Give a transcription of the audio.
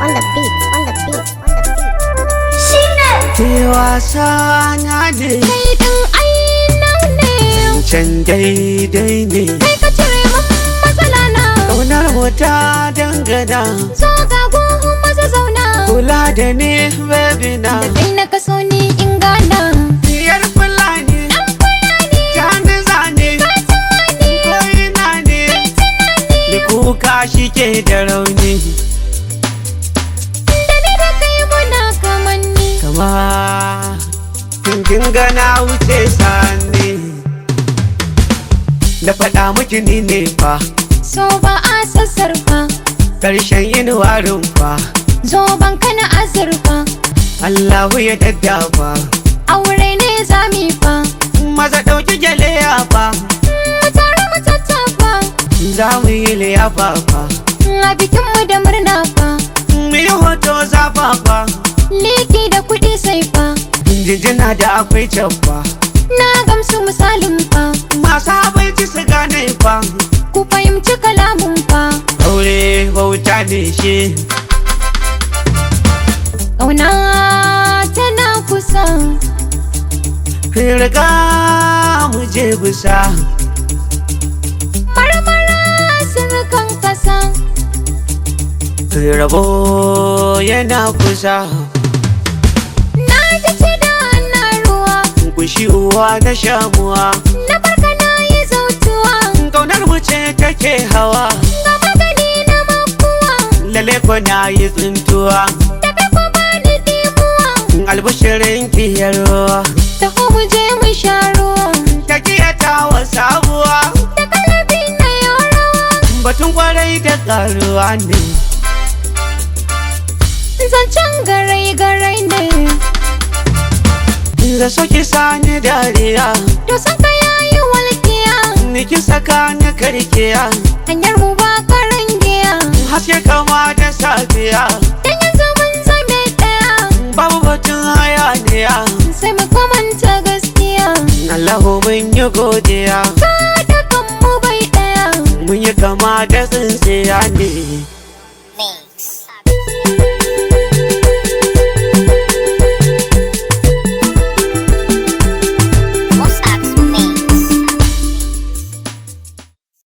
on the beat, on the beat, on the beat. Shine Ke wasa na ne kai din aina ne, can daidai ne kai ka cire min matsala na. Ƙaunar mu ta dangana Zo ga gun maza zauna, Kula da ni baby na da kai na kaso ni in gana. Diyar Fulani Jani zane Koyina ne Da kuka shi ke da rauni Da ni da kai muna kamanni. Kama Kin gana wuce sani Da faɗa miki ni ne fa So ba a sassarfa, Ƙarshen yin warin fa zo ban kana azurfa. Allahu ya daddafa Aure ne zami fa, Maza ɗauki gyale ya fa mu tare mu tattafa. Za mu yi liyafa fa A bikinmu da murna fa, Mu yi hoto zafafa liki da kuɗi sai fa. Jinjina da akwai can fa Na gamsu misalin fa, Masu abinci su gane fa ku fahimci kalamun fa. Aure bauta ne shi Ƙauna tana kusa, Riga mu je bisa marmara sirkan kasa. Rabo yana kusa Na ji ci da na ruwa, Kushi uwa na shamuwa na farka na yi zautuwa. Kaunar mu ce take hawa Ga magani na makuwa, Lale ko na yi tsintuwa da kai ko ba ni dimuwa. Albishirin kiyarwa Taho mu je mu sha ruwa, Ta kiyata wa sabuwa da kalabi na yau rawa. Batun kwarai da karuwa ne Zancen garai-garai ne, Da soki sani dariya to san ka yayi walƙiya. Niki saka ni karkiya Hanyar mu ba karangiya, Haske kama da safiya dan yanzu mun zame ɗaya. Babu batun hayaniya Sai mu kamanta gaskiya, Allahu mun yi godiya ka da kanmu bai ɗaya. Mun yi kama da tsintsiya ne